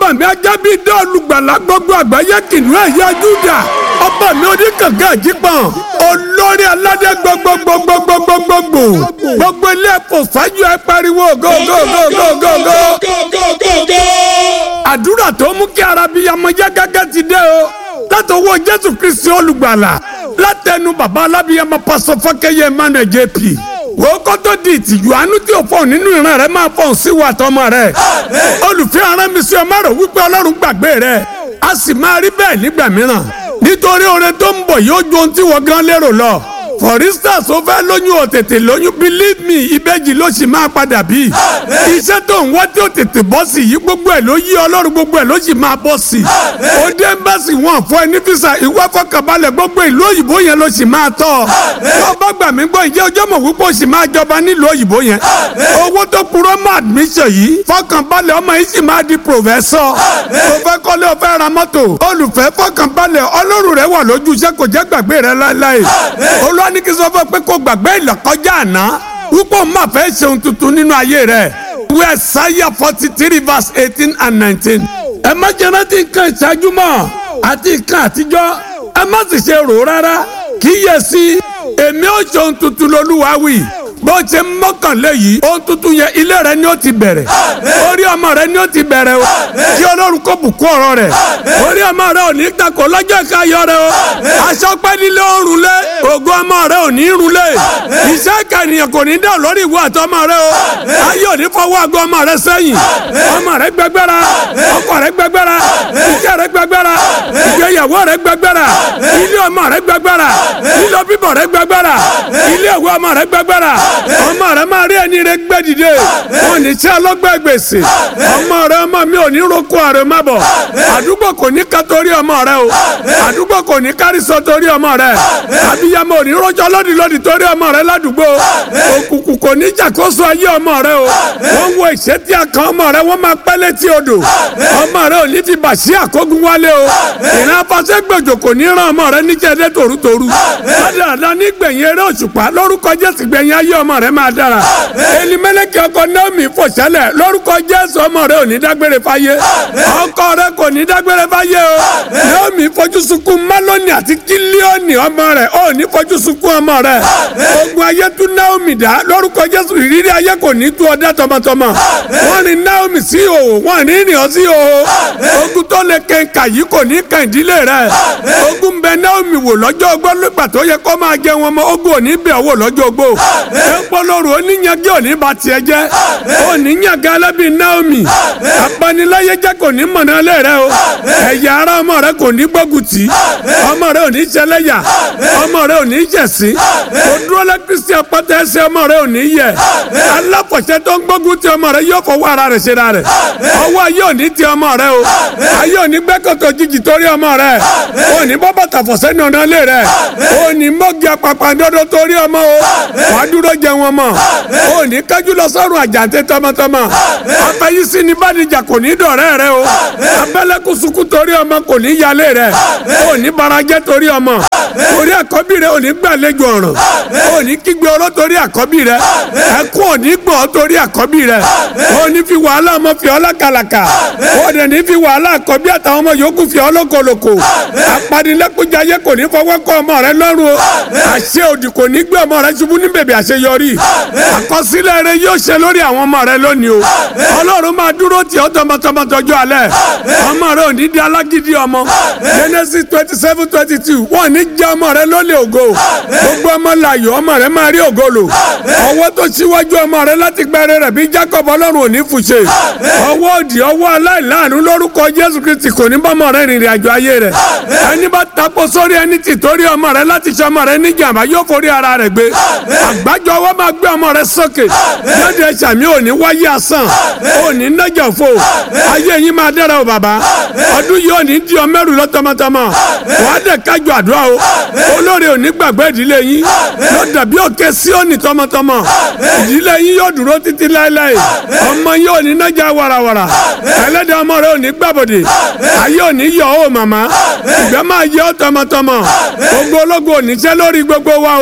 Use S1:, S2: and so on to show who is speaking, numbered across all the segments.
S1: ọba mi ajábí dé olùgbàlà gbogbo àgbáyé kìnìún ẹ̀yà júdà ọba mi oníkànga àjípọ̀n olórí aládé gbogbogbogbogbogbogbò gbogbo ilé ẹ̀kọ́ fájú ẹ pariwo gógógógógógó. àdúrà tó mú kí arabiyamọ yá gágá ti dé o látọwọ́ jésù kristi olùgbàlà látẹnu bàbá alábiyamọ pásọ fọkẹyẹ emmanuel jp wò kó tó di ìtìjú àánú tí o fọ nínú ìran rẹ máa fọ sí wa tọmọ rẹ olùfẹ́ ara mi sí ọmọ rẹ wípé ọlọ́run gbàgbé rẹ a sì máa rí bẹ́ẹ̀ nígbà mìíràn nítorí oore tó ń bọ̀ yóò ju ohun tí wọ́n gan lérò lọ for instance o fẹ́ lóyún o tètè lóyún believe me ìbejì ló sì máa padà bí iṣẹ́ tó ń wá tí o tètè bọ́ sí yìí gbogbo ẹ̀ ló yí ọlọ́run gbogbo ẹ̀ ló sì máa bọ́ sí o dé ẹ́mbásì wọn fún ẹ ní fisa ìwé fọkànbalẹ̀ gbogbo ìlú òyìnbó yẹn ló sì máa tọ́ ọ bá gbà mí gbọ́ ìjẹ́ ọjọ́ mọ̀ wípé o sì máa jọba nílùú òyìnbó yẹn owó tó kúrò mọ́ admission yìí fọkànbalẹ̀ ọmọ yìí sì máa di professor o fẹ́ kọ́lé o fẹ́ ra mọ́tò olùfẹ́ fọkànbalẹ̀ ọlọ́run rẹ wà lójú iṣẹ́ kò jẹ́ gbàgbé rẹ láéláé olú ní kí sọ fún pé kó gbàgbé ìlọ́kọjá àná púpọ̀ má fẹ́ ṣeun tuntun nínú ayé rẹ̀ wíwẹ̀ sáyà forty three verse eighteen and nineteen. ẹ má jẹ́ rántí nǹkan ìṣáájú mọ́ àti nǹkan àtijọ́ ẹ má sì ṣe rò rárá kíyèsí èmi ò ṣeun tuntun lolúwa wí bó ṣe ń mọ́kànlé yìí ohun tuntun yẹn ilé rẹ ni ó ti bẹ̀rẹ̀ orí ọmọ rẹ ni ó ti bẹ̀rẹ̀ o kí ọlọ́run kó bùkún ọ̀rọ̀ rẹ̀ orí ọmọ rẹ ò ní takò lọ́jọ́ ìkáyọ̀ rẹ o aṣọ pẹ́ nílé òrùn lé ògo ọmọ rẹ ò ní rùn lé iṣẹ́ ìkànnìyàn kò ní dá lórí ìwọ àtọmọ rẹ o ayé ò ní fọwọ́ àgọ́ ọmọ rẹ sẹ́yìn ọmọ rẹ gbẹgbẹ́ra ọkọ rẹ gbẹgbẹ́ra iṣẹ́ rẹ gbẹgbẹ́ra ìgbéyàwó rẹ gbẹgbẹ́ra ilé ọmọ rẹ gbẹgbẹ́ra ilé bíbọ̀ rẹ gbẹgbẹ́ra ilé ìwé ọmọ rẹ gbẹgbẹ́ra ọmọ rẹ máa rí ẹni rẹ gbẹ dìde wọn ní tí ọlọgbẹ gbèsè ọmọ rẹ ọmọ mi ò ní roko àrè má bọ àdúgbò kò ní ká torí ọmọ rẹ o àdúgbò kò ní kárísọ torí ọmọ rẹ abiyamọ ò ní rọjò lódì lódì torí ọmọ rẹ ládùúgbò òkùnkùn kò ní jàkóso ayé ọmọ rẹ o wọn wo ìṣètì àkàn ọmọ rẹ wọn máa pẹ́ létí odò ọmọ rẹ ò ní fi bàṣí àkógun wálé o ìran afasẹ́gbèjò kò ní ràn ọmọ rẹ níjẹ́dẹ́ tòrútòrú ládàá nígbẹ̀yìn eré òṣùpá lórúkọ jésù gbẹ̀yìn ayé ọmọ rẹ máa dára elimẹlẹkẹ ọkọ naomi fòṣẹlẹ lórúkọ jésù ọmọ rẹ ò ní dágbére fáyé ọkọ rẹ kò ní dágbére fáyé o naomi fojú sunkún maloni àti kílíọ̀nì ọmọ rẹ ò ní fojú sunkún ọmọ rẹ ogun ayé tú naomi dá lórúkọ jésù ìrírí ayé kò ní tú ọdá tọmọtọmọ wọn ní naomi sí òhò wọn ní ìrìn sí òhò ogun tó lè kẹńkà yìí kò ní kàn ìdílé rẹ ogun bẹ naomi wò lọ́jọ́ ogbó nígbà tó yẹ kó máa jẹ wọn mọ ogun ò ní bẹ̀ wò lọ́jọ́ ogbó ẹ̀pọ̀lọ́rù oníyanjú òní ba tiẹ̀ jẹ́ oníyanjú alábí naomi apaniláyé jẹ́ kò ní mọ̀nà lé rẹ o ẹ̀yà ara ọmọ rẹ kò ní gbógun tì ọmọ rẹ ò ní ṣẹlẹ́yà ọmọ rẹ ò ní jẹ̀sí kò dúró lẹ́ kristi apáta ẹsẹ̀ ọmọ rẹ ò ní yẹ aláfọ̀ṣẹ́ tó ń gbógun ti ọmọ rẹ yóò fọwọ́ ara rẹ̀ ṣe ra rẹ̀ ọwọ́ ayé ò ní ti ọmọ rẹ o ayé ò ní gbẹ́kọ̀tọ̀ jìjì torí ọmọ rẹ ò ní bọ́ bàtà fọ̀ṣẹ́ ní ọ̀nà lé rẹ ò ní mọ́gì apapàdọ́dọ́ torí ọmọ o wàá dúró jẹ wọn mọ o ní kájú lọ sọ́run àjàǹtẹ tọmọtọmọ afẹyísí ni bàdìjà kò ní dọ̀rẹ́ rẹ o abẹ́lẹ́kùsùkù torí ọmọ kò ní yálé rẹ o ní barajẹ́ torí ọmọ torí àkọ́bí rẹ o ní gbàlejò ọ̀ràn o ní kígbe oró torí àkọ́bí rẹ ẹkún ò ní gbọ̀n torí àkọ́bí rẹ o ní fi wàhálà ọmọ fi ọ́ lákàlàkà o dẹ̀ ní fi wàhálà àkọ́bí àtàwọn ọmọ yòókù fi ọ́ lókolòkò apanilẹ́kùnjayé kò ní fọwọ́ kọ́ ọmọ rẹ lọ́rùn o àṣẹ òdì kò ní gbé ọmọ rẹ ṣubú ní bèbè àṣeyọrí àkọsílẹ̀ rẹ yóò ṣe lórí àwọn ọmọ rẹ lónìí o ọlọ́run máa dúró tì ọ́ tọmọtọmọ tọjú alẹ́ ọmọ rẹ ò ní di alágídí ọmọ genesis twenty seven twenty two wọ́n ní jẹ́ ọmọ rẹ lólè ògo gbogbo ọmọ láàyò ọmọ rẹ máa rí ògo lò ọwọ́ tó ṣíwájú ọmọ rẹ láti gbẹrẹ rẹ bí jacob ọlọ́run ò ní fùṣe ọwọ́ òdì ọwọ́ aláìláàánú lórúkọ jésù kristi kò ní bọ́mọ rẹ rìnrìn àjò ayé rẹ ẹni bá tapo sórí ẹni tì torí ọmọ rẹ láti ṣe ọmọ rẹ níjàmbá yóò forí ara rẹ gbé àgbájọ ọwọ́ máa gbé ọmọ rẹ sókè lóde sàmì òní wáyé asán òní nájà fò ayé yín máa dára o bàbá ọdún yìí òní di ọmẹrù lọ tọmọtọmọ wàá dẹ kájọ àdúrà o olórí òní gbàgbé ìdílé yín yóò dàbí òkè sí òní tọmọtọmọ ìdílé yín yóò dúró títí láéláé ọmọ yín òní nájà wàràwàrà ẹlẹ́dẹ̀ ọmọ rẹ òní gbàbọ̀dẹ̀ ayé òní yọ ó màmá ìgbẹ́ máa yẹ ọ́ tọmọtọmọ gbogbo ológun òní ṣẹ́ lórí gbogbo wa o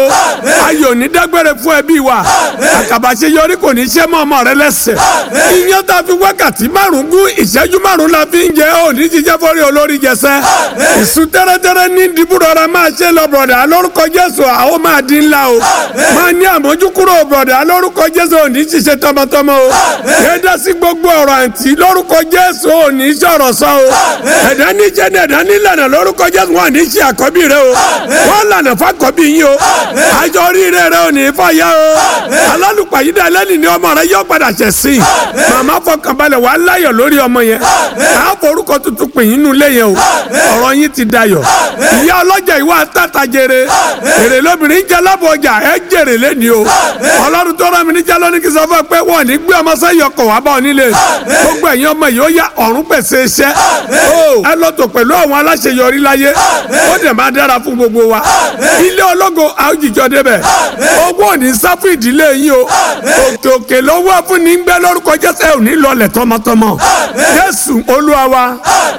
S1: o ayọ̀ ní dágbére fún ẹbí wa àkàbàṣe yọrí kò ní ṣe mọ́ ọmọ rẹ lẹ́sẹ̀ iyán tá a fi wákàtí márùn gún ìṣẹ́jú márùn la fi ń jẹ ò ní jíjẹ́ fọ́rí olórí jẹsẹ́ ìsú tẹ́rẹ́tẹ́rẹ́ ní dìbúrọ̀ra máa ṣe lọ bọ̀dà lórúkọ Jésù àwọn máa dín ńlá o máa ní àmójúkúrò bọ̀dà lórúkọ Jésù ò ní ṣiṣẹ́ tọmọtọmọ o yẹ́dá sí gbogbo ọ̀rọ̀ àǹtí lórúkọ Jésù ò ní sọ̀rọ̀ sọ o ẹ̀dá ní jẹ́ ní ẹ̀dá ní lànà lórúkọ Jésù wọn ní ṣe àkọ́bí rẹ o wọ́n lànà fàkọ́bí yín o àjọ oríire rẹ ò ní fàyà o alálùpàyídà ẹlẹ́ni ni ọmọ rẹ yọ padà ṣẹ̀ sí i màmá fọkànbalẹ̀ wà láyọ̀ lórí ọmọ yẹn àá forúkọ tuntun pè yín nulẹ̀ yẹn o ọ̀rọ̀ yín ti dayọ̀ ìyá ọlọ́jà ìwà tata jèrè èrè lóbìnrin jẹ́ lábọ̀ ọjà ẹ jèrè lẹ́ni o ọlọ́run tó rán mi níjà lónìí kí n sọ fún ẹ pé wọ́n ní gbé ọmọ sẹ́yìn ọkọ̀ wá bá ọ nílé gbogbo ẹ̀yin ọmọ yìí ó yá ọ̀run pèsè iṣẹ́ ẹ lọ́tọ̀ pẹ̀lú àwọn aláṣeyọrí láyé ó dẹ̀ máa dára fún gbogbo wa ilé ológo àwùjọ débẹ̀ owó ò ní sá fún ìdílé yín o òkè òkè lówó fún ní gbẹ lórúkọ jésù ẹ ò ní lọlẹ̀ tọmọtọmọ jésù olúwa wa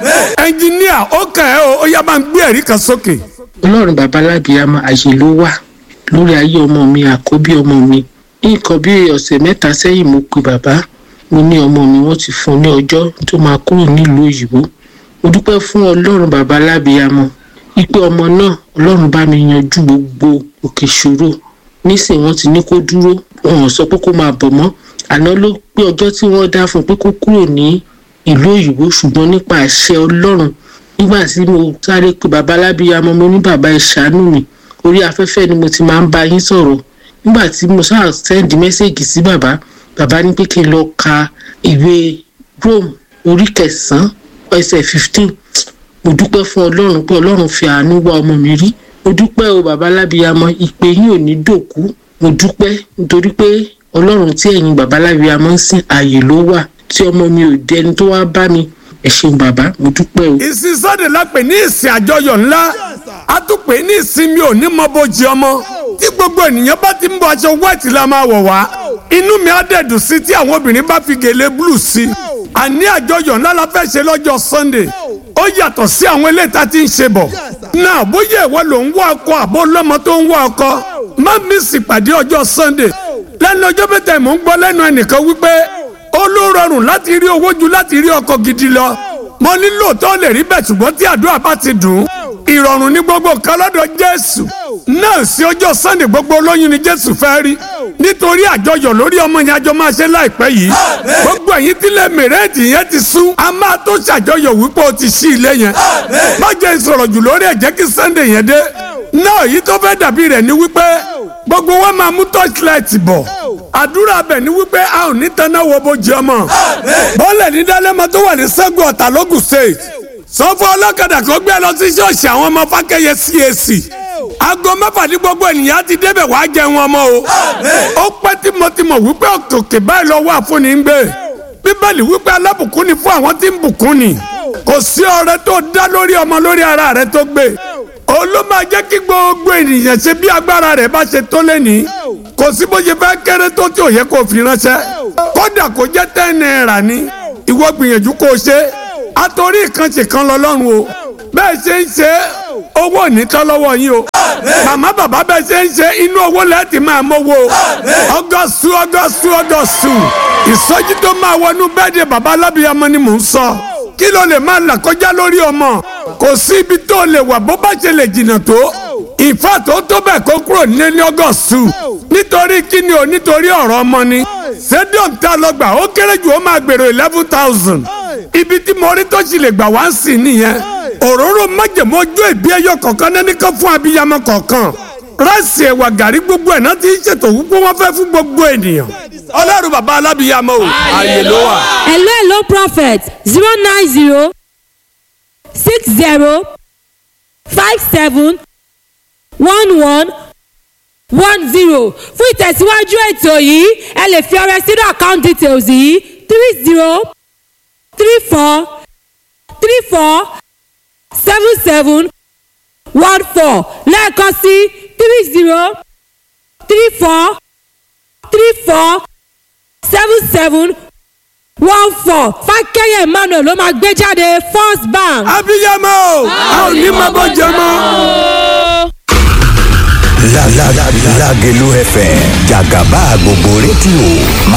S1: ẹnjìníà ó kàn ẹ́ o ó yá máa ń gbé ẹ̀rí kan sókè.
S2: ọlọ́run bàbá lábìyàmọ àyè ló wà lórí ayé ọmọ mi àkọ́bí ọmọ mi ní nǹkan bí ọ̀sẹ̀ mẹ́ta sẹ́yìn mo pe bàbá mo ní ọmọ mi wọ́n ti fún un ní ọjọ́ tó máa kúrò nílùú òyìnbó mo dúpẹ́ fún ọlọ́run bàbá lábìyàmọ ipe ọmọ náà ọlọ́run bá mi yanjú gbogbo òkè ṣòro nísìnyí wọ́n ti ní kó dúró wọn ò sọ pé kó máa bọ̀ mọ́ àná ló pé ọjọ́ tí wọ́n dá fún un pé kó kúrò ní ìlú òyìnbó ṣùgbọ́n nípa àṣẹ ọlọ́run nígbà tí mo sáré pé bàbá lábíyamọ mo ní bàbá ẹ ṣàánú mi orí afẹ́fẹ́ ni mo ti máa ń bá yín sọ̀rọ̀ nígbà tí mo sáà sẹ́ndì mẹ́sẹ̀gì sí bàbá bàbá ní pé kí n lọ ka ìwé Rome orí kẹsàn-án ẹsẹ̀ fifteen mo dúpẹ́ fún ọlọ́run pé ọlọ́run fi àánú wá ọmọ mi rí mo dúpẹ́ o bàbá lábíyamọ ìpè yín ò ní dòkú mo dúpẹ́ nítorí pé ọlọ́run tí ẹ̀yin bàbá lábíyamọ ń sìn ààyè ló wà tí ọmọ mi ò dẹni tó wá bá mi ẹ ṣeun bàbá mo dúpẹ́ o.
S1: ìsìn sọ́dẹ̀ la pè ní ìsìn àjọyọ̀ ńlá a tún pè ní ìsinmi òní mọ́bojì ọmọ tí gbogbo ènìyàn bá ti ń bọ aṣọ white la máa wọ̀ wá inú mi á dẹ̀ dùn sí tí àwọn obìnrin bá fi gèlè blue sí i àní àjọyọ̀ ńlá la fẹ́ ṣe lọ́jọ́ sunday ó yàtọ̀ sí àwọn eléyìí tá a ti ń ṣe bọ̀ náà bóyá ìwọ ló ń wá ọkọ àbó lọ́mọ tó ń wá ọkọ má mísì pàdé ọjọ́ sunday lẹ́nu ọjọ́ bẹ́tẹ̀ mò ń gbọ́ lẹ́nu ẹnìkan wípé ó ló rọrùn láti rí owó ju láti rí ọkọ gidi lọ mo ní lóòótọ́ lè rí bẹ́ẹ̀ ṣùgbọ́n tí àdúrà bá ti dùn ìrọ̀rùn ní gbogbo kan lọ́dọ̀ jésù náà sí ọjọ́ sunday gbogbo olóyún ni jésù fẹ́ rí nítorí àjọyọ̀ lórí ọmọ yẹn àjọ máa ṣe láìpẹ́ yìí gbogbo ẹ̀yin tílẹ̀ mẹ̀rẹ́ẹ̀dì yẹn ti sún a máa tó ṣàjọyọ̀ wípé o ti ṣí ilé yẹn má jẹ́ ìsọ̀rọ̀ jù lórí ẹ̀ jẹ́ kí sunday yẹn dé náà yìí tó fẹ́ dàbí rẹ̀ ni wípé gbogbo wa máa mú torchlight bọ̀ àdúrà bẹ̀ ni wípé a ò ní tanná wo bójú ọmọ bọ́ọ̀lẹ̀ ní dálẹ́mọ tó wà ní sẹ́gun ọ̀tà lógùn state sọ́fọ́ ọlọ́kadà kan gbé lọ sí ṣọ́ọ̀ṣì àwọn ọmọ fákẹ́yẹ CAC aago mẹ́fà ní gbogbo ènìyàn ti débẹ̀ wá jẹun ọmọ o ó pẹ́ tímọ̀tímọ̀ wípé òkè báyìí lọ́wọ́ àfúnni ń gbé bíbélì wípé alábùkún ni fún àwọn tí ń bùkún ni kò sí ọrẹ tó dá lórí ọmọ lórí ara rẹ tó gbé òun ló máa jẹ́ kí gbogbo ènìyàn ṣe bí agbára rẹ̀ bá ṣe tó lẹ́ni kò sí bó ṣe fẹ́ kéré tó tí ò yẹ kó fi ránṣẹ́ kódà kó jẹ́ ten naira ni ìwọ gbìyànjú kó o ṣe àtòrí ìkànṣe kan lọ́lọ́run o bẹ́ẹ̀ ṣe ń ṣe owó ò ní tán lọ́wọ́ yín o màmá bàbá bẹ́ẹ̀ ṣe ń ṣe inú owó lẹ́ẹ̀tì máa mówó ọgọ́sù ọgọ́sù ọgọ́sù ìsọjí tó máa wọnú bẹ́ẹ̀dẹ̀ bàbá alábìyamọ ni mò ń sọ kí ló lè máa là kọjá lórí ọmọ kò sí ibi tó lè wà bó bá ṣe lè jìnnà tó ìfà tó tó bẹ́ẹ̀ kó kúrò nílé ní ọgọ́sù nítorí kíni o nítorí ọ̀rọ̀ ọmọ ni stadium tá a lọ gbà ó kéré jù ó máa gbèrò eleven thousand ibi tí mo rí tó sì lè gbà wá ń sìn nìyẹn òróró májèmó ojú ìbí ẹyọ kọ̀ọ̀kan náà nìkan fún abiyamọ kọ̀ọ̀kan ráìsì ẹ̀wà gàrí gbogbo ẹ̀ náà ti ń ṣètò wípé wọ́n fẹ́ fún gbogbo ènìyàn ọlọ́run bàbá alábìyamọ o ààyè ló wà.
S3: hello hello prophet zero nine zero six zero five seven one one one zero fún ìtẹ̀síwájú ètò yìí ẹ lè fi ọrẹ sínú account details yìí three zero three four three four seven seven one four lẹ́ẹ̀kan sí three zero three four three four seven seven one four fákẹ́yẹ̀ emmanuel ló máa gbé jáde first bank.
S1: abiyamọ o a ò ní máa bọ́ jẹ mọ́.
S4: Lágelú FM jàgàbá gbogbo rédíò máa